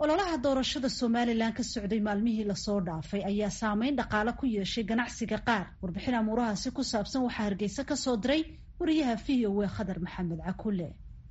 ololaha doorashada somalilan ka socday maalmihii lasoo dhaafay ayaa saameyn dhaqaale ku yeeshay ganacsiga qaar warbixin amuurahaasi ku saabsan waxaa hargeysa ka soo diray wariyaha v o e khadar maxamed cakule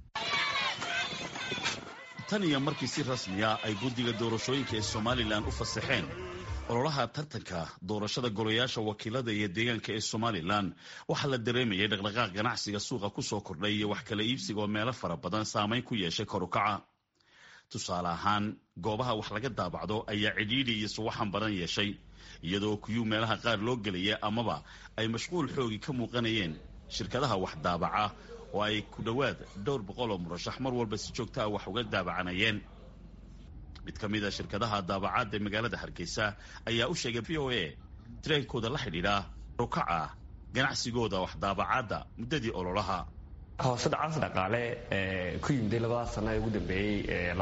tan iyo markii si rasmiya ay guddiga doorashooyinka ee somalilan u fasaxeen ololaha tartanka doorashada golayaasha wakiilada iyo deegaanka ee somalilan waxaa la dareemayay dhaqdhaqaaq ganacsiga suuqa kusoo kordhay iyo wax kala iibsiga oo meelo fara badan saameyn ku yeeshay korukaca tusaale ahaan goobaha wax laga daabacdo ayaa cidhiidhi iyo suwaxan badan yeeshay iyadoo kuyuu meelaha qaar loo gelaya amaba ay mashquul xoogi ka muuqanayeen shirkadaha wax daabaca oo ay ku dhowaad dhowr boqol oo murashax mar walba si joogta ah wax uga daabacanayeen mid ka mid a shirkadaha daabacaadda ee magaalada hargeysa ayaa u sheegay v o a tareenkooda la xidhiidha rukaca ganacsigooda wax daabacaadda muddadii ololaha hoose dhacaas dhaqaale ku yimiday labada sana ee ugu dambeeyey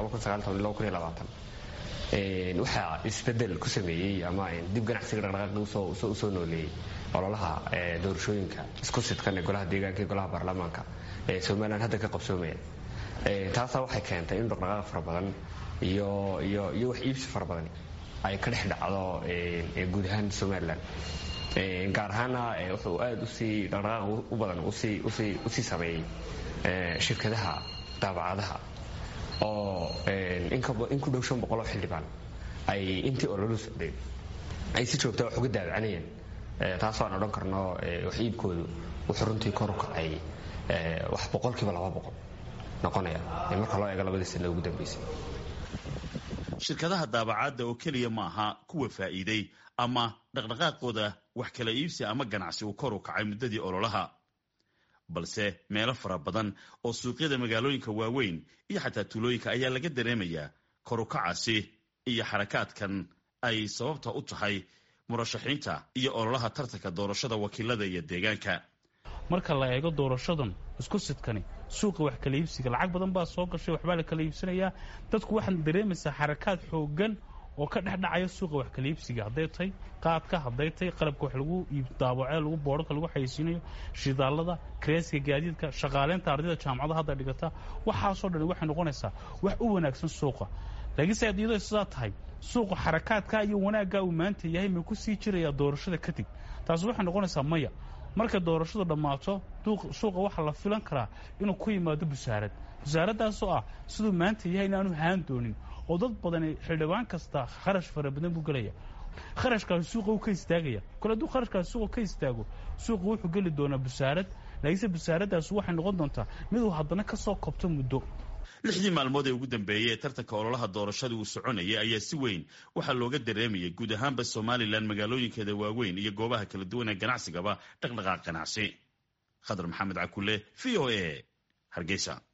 waxaa isbedel ku sameeyey ama dib ganacsiga dhaqdhaqaaqi usoo nooleeyey ololaha doorashooyinka isku sidkan ee golaha deegaanka iyo golaha baarlamaanka ee somalilan hadda ka qabsoomaya taasaa waxay keentay in dhaqdhaqaaq fara badan iyo iyo iyo wax iibsi fara badan ay ka dhex dhacdo guud ahaan somalilan gaar ahaana wuxuu aada usii dhaqdhaqaaq u badan usii sameeyey shirkadaha daabacadaha oo in ku dhow shan boqoloo xildhibaan ay intii ololu socday ay si joogta wax uga daabacanayeen taasoo aan odhan karno wax iibkoodu wuxuu runtii kor u kacay wax boqolkiiba laba boqol noqonaya marka loo eego labadii sana ugu dambeysay shirkadaha daabacaadda oo keliya maaha kuwa faa'iiday ama dhaqdhaqaaqooda wax kala iibsi ama ganacsi uu kor u kacay muddadii ololaha balse meelo fara badan oo suuqyada magaalooyinka waaweyn iyo xataa tuulooyinka ayaa laga dareemayaa korukacaasi iyo xarakaadkan ay sababta u tahay murashaxiinta iyo ololaha tartanka doorashada wakiilada iyo deegaanka marka la eego doorashadan isku sidkani suuqa wax kala iibsiga lacag badan baa soo gashay waxbaa la kala iibsanayaa dadku waxaad dareemaysaa xarakaad xoogan oo ka dhex dhacaya suuqa wax kala iibsiga hadday tahay qaadka hadday tahay qalabka wax lagu daabacee lagu boodhka lagu xayeysiinayo shidaalada kareeska gaadiidka shaqaaleynta ardayda jaamacada hadda dhigata waxaasoo dhan waxay noqonaysaa wax u wanaagsan suuqa laakiinse iyadoo sidaa tahay suuqa xarakaadka iyo wanaaggaa uu maanta yahay ma ku sii jirayaa doorashada kadib taasi waxay noqonaysaa maya markay doorashadu dhammaato suuqa waxaa la filan karaa inuu ku yimaado busaarad busaaradaasoo ah siduu maanta yahay inaanu haan doonin oo dad badani xildhibaan kasta kharash fara badan buu gelaya kharashkaasi suuqa uu ka istaagaya kole hadduu kharashkaasi suuqa ka istaago suuqa wuxuu geli doonaa busaarad laakiinse busaaraddaasi waxay noqon doontaa miduu haddana ka soo kobto muddo lixdii maalmood ee ugu dambeeyey ee tartanka ololaha doorashada uu soconayay ayaa si weyn waxaa looga dareemayay guud ahaanba somalilan magaalooyinkeeda waaweyn iyo goobaha kala duwan ee ganacsigaba dhaqdhaqaaq ganacsi khadar maxamed cakule v o a hargeysa